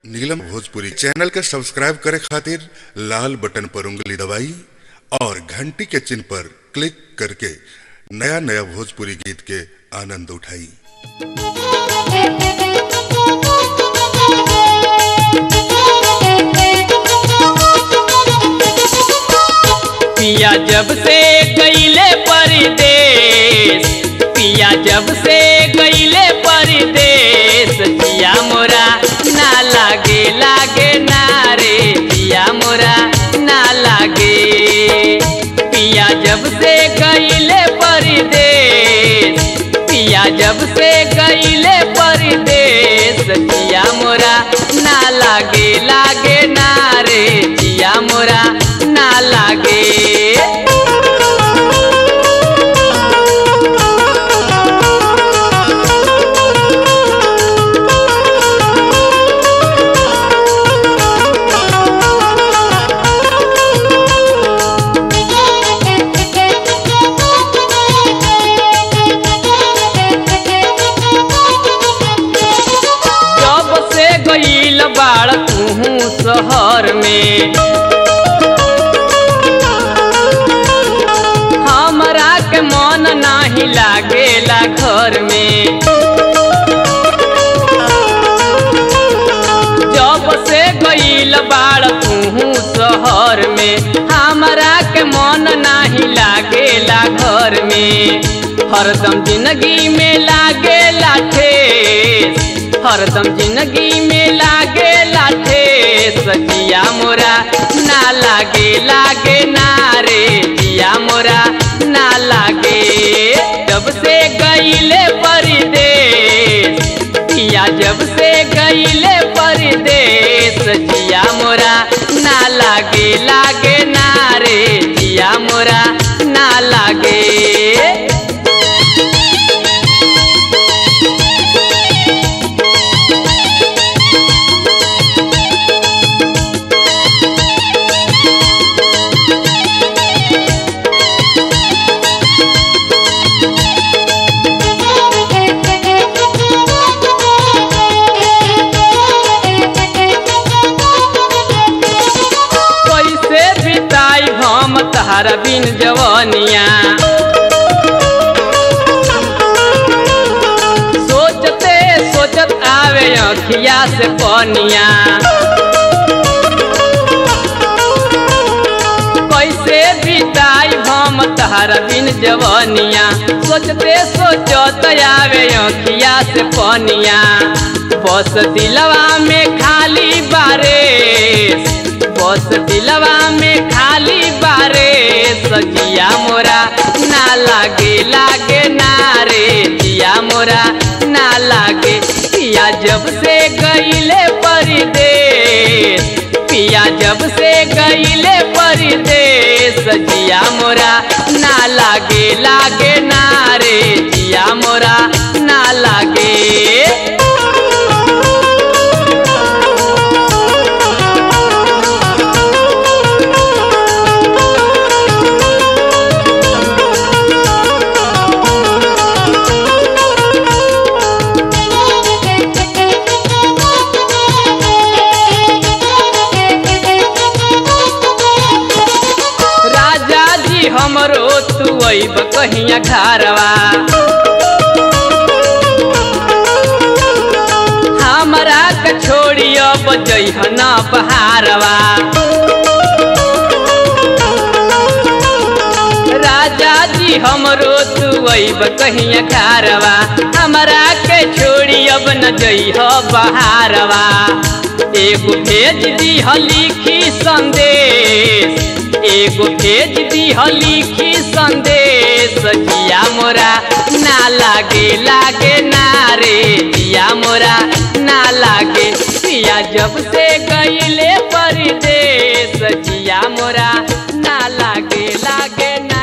नीलम Bhojpuri channel के subscribe करे खातिर लाल बटन पर उंगली दबाई और घंटी के चिन्ह पर क्लिक करके नया नया भोजपुरी गीत के आनंद उठाई पिया जब से गईले परदेश पिया जब से गईले परदेश पिया मोरा ना लागे लागे ना रे पिया मोरा ना लागे पिया जब से गईले परदेश पिया जब से गईले परदेश पिया मोरा ना लागे लागे ना रे पिया मोरा ना लागे जब से गईल बाड़ तू शहर में हमरा के मन नाही लागेला घर में जब से गईल बाड़ तू शहर में हमरा के मन नाही लागेला घर में हरदम जिंदगी में लागेला ठेस हरदम जिंदगी में लागेला ठेस जिया मोरा ना लागे लागे ना रे जिया मोरा ना लागे जब से गईले परदेश पिया जब से गईले परदेश जिया मोरा ना लागे लागे ना रे जिया मोरा ना लागे कैसे बिताई हम तहरा बिन जवनिया सोचते सोचत आवे अखिया से पनिया कैसे बिताई हम तहरा बिन जवनिया सोचते सोचत आवे अखिया से पनिया बस दिलवा में खाली बारे बस दिलवा में खाली बारे सजिया मोरा ना लागे लागे ना रे जिया मोरा ना लागे पिया जब से गईले परदेश पिया जब से गईले परदेश जिया मोरा ना लागे लागे ना रे जिया मोरा ना लागे राजा जी हमरो तू अब कहिया घरवा हमरा के छोड़ी अब जइह न बहारवा राजा जी हमरो तू अब कहिया घरवा हमरा के छोड़ी अब न जइह बहारवा एगो भेज दीह लिखी संदेश एगो भेज दीह लिखी संदेश जिया मोरा ना लागे लागे ना रे जिया मोरा ना लागे पिया जब से गईले परदेश जिया मोरा ना लागे लागे ना